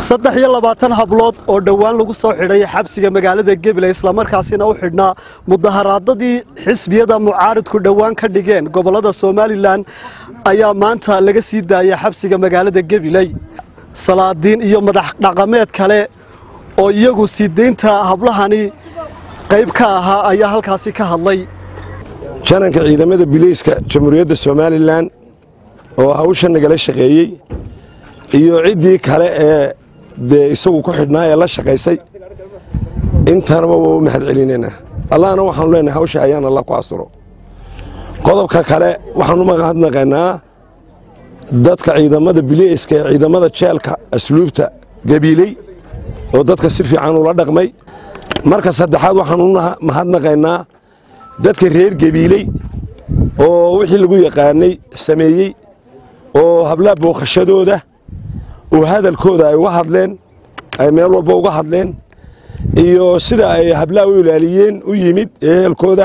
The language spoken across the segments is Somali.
saddex iyo labaatan hablood oo dhowaan lagu soo xidhay xabsiga magaalada gabiley islamarkaasina u xidhnaa mudaharaadadii xisbiyada mucaaridku dhowaan ka dhigeen gobollada somalilan ayaa maanta laga sii daayay xabsiga magaalada gabiley salaadiin iyo madax dhaqameed kale oo iyagu sii deynta hablahani qayb ka ahaa ayaa halkaasi ka hadlay jananka ciidamada bileyska jamhuuriyadda somalilan oo hawsha nagala shaqeeyey iyo ciddii kale ee dee isagu ku xidhnaa ee la shaqaysay intanaba waa u mahad celinaynaa allahna waxaanu leenahay hawsha ayaan alla ku asuro qodobka kale waxaanu mahadnaqaynaa dadka ciidamada bileyska ee ciidamada jeelka asluubta gabiiley oo dadka si fiican ula dhaqmay marka saddexaad waxaanu mahadnaqaynaa dadka reer gabiiley oo wixii lagu yaqaanay sameeyey oo hablaha booqashadooda oo hadalkooda ay uga hadleen ay meel walba uga hadleen iyo sida ay hablaha u ilaaliyeen u yimid ehelkooda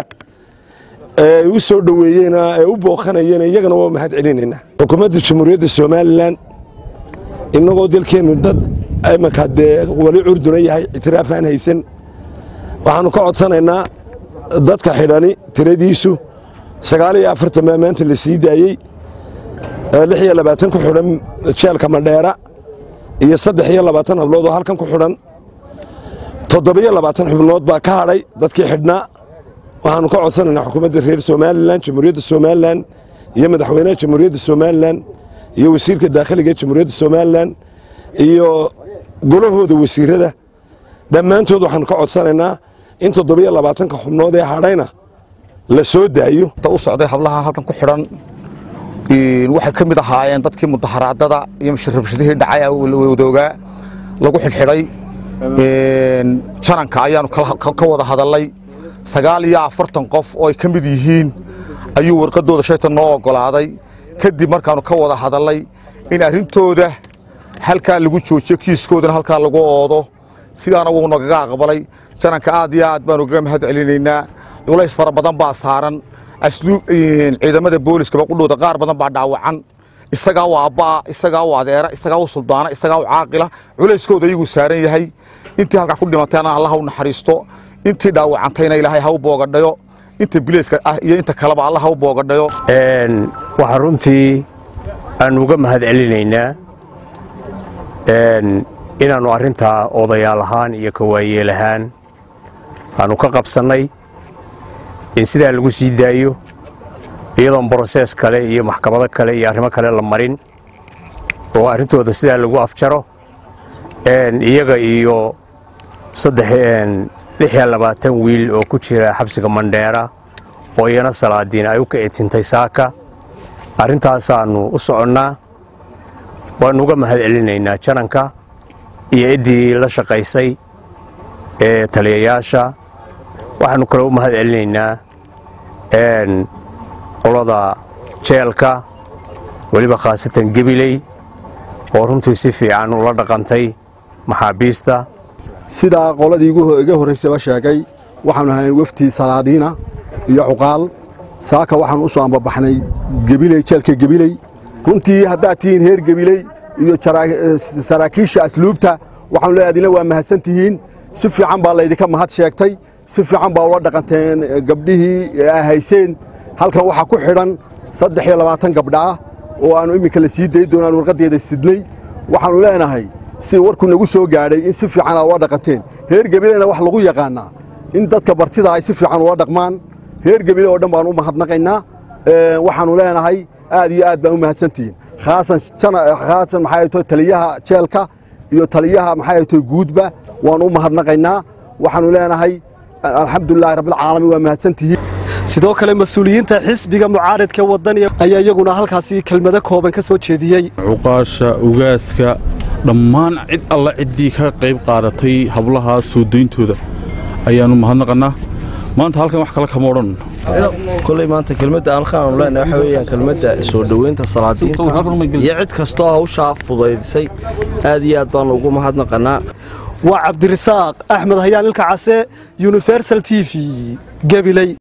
ay u soo dhoweeyeen ay u booqanayeen iyagana waa mahad celinaynaa xukuumadda jamhuuriyadda somalilan innagoo dalkeennu dad imanka dee wali curduna yahay ictiraaf aan haysan waxaannu ka codsanaynaa dadka xidhani tiradiisu sagaal iyo afartan baa maanta la sii daayey lix iyo labaatan ku xidhan jeelka madheera iyo saddex iyo labaatan hablood oo halkan ku xidhan toddobiyo labaatan xubnood baa ka hadhay dadkii xidhnaa waxaannu ka codsanaynaa xukuumadda reer somalilan jamhuuriyadda somalilan iyo madaxweynaha jamhuuriyadda somalilan iyo wasiirka daakhiliga ee jamhuuriyadda somalilan iyo golahooda wasiirada dhammaantood waxaannu ka codsanaynaa in toddobiyo labaatanka xubnood ee hadhayna la soo daayo u socday hablaha halkan ku xidhan waxay ka mid ahaayeen dadkii mudaharaadada iyo rabshadihii dhacay wadoogaa lagu xidhxidhay jananka ayaanu ka wada hadalay sagaal iyo afartan qof oo ay ka mid yihiin ayuu warqadooda shaytan noo ogolaaday kadib markaanu ka wada hadalay in arrintooda halkaa lagu joojiyo kiiskoodana halkaa lagu oodo sidaana wuu nagaga aqbalay jananka aad iyo aad baanu kaga mahad celinaynaa culays fara badan baa saaran ciidamada booliskaba qudhooda qaar badan baa dhaawacan isagaa u aabba'a isagaa u adeera isagaa u suldaana isagaa u caaqila culayskooda iyaguu saaran yahay intii halkaa ku dhimatayna allah u naxariisto intii dhaawacantayna ilaahay ha u boogadhayo inta bileyska ah iyo inta kaleba allah ha u boogadhayo waxaa runtii aanu uga mahad celinaynaa inaannu arrintaa odayaal ahaan iyo kawaayeel ahaan aanu ka qabsannay in sidaa lagu sii daayo iyadoon brosees kale iyo maxkamado kale iyo arrimo kale la marin oo arrintooda sidaa lagu afjaro iyaga iyo lix iyo labaatan wiil oo ku jira xabsiga mandheera oo iyana salaadiin ay u ka etintay saaka arrintaasaannu u soconnaa waannu uga mahad celinaynaa jananka iyo ciddii la shaqaysay ee taliyayaasha waxaannu kaloo u mahad celinaynaa qolada jeelka weliba khaasatan gebiley oo runtii si fiican ula dhaqantay maxaabiista sidaa qoladii iga horraysaba sheegay waxaannu ahayn waftii salaadiina iyo cuqaal saaka waxaannu u soo ambabaxnay gebiley jeelka gebiley runtii haddaad tihiin heer gebiley iyo saraakiisha asluubta waxaanu leeyahay adina waa mahadsan tihiin si fiican baa laydinka mahad sheegtay si fiican baa ula dhaqanteen gabdhihii aa hayseen halkan waxaa ku xidhan saddex iyo labaatan gabdha ah oo aannu imminka la sii dayi doonaan warqaddeeda sidnay waxaannu leenahay si warku nagu soo gaadhay in si fiican aa ula dhaqanteen heer gebileyna wax lagu yaqaannaa in dadka bartida ay si fiican ula dhaqmaan heer gebile oo dhan baannu u mahadnaqaynaa waxaannu leenahay aad iyo aad baan u mahadsantihiin khaasan maxay to taliyaha jeelka iyo taliyaha maxay to guudba waannu u mahadnaqaynaa waxaannu leenahay alxamdulilahi rabbilcaalamiin waa mahadsantihiin sidoo kale mas-uuliyiinta xisbiga mucaaridka wadani ayaa iyaguna halkaasi kelmado kooban ka soo jeediyey cuqaasha ugaaska dhammaan cid alla ciddii ka qayb qaadatay hablaha soo dayntooda ayaannu mahadnaqannaa maanta halkan wax kale kama odhan koley maanta kelmadda alkaanu leenahay waxa weeyaan kelmadda soo dhoweynta salaadiinta iyo cid kastoo hawshaa fudaydisay aad iyo aad baannu ugu mahadnaqannaa waa cabdirasaaq axmed hayaan ilka case universal t v gabiley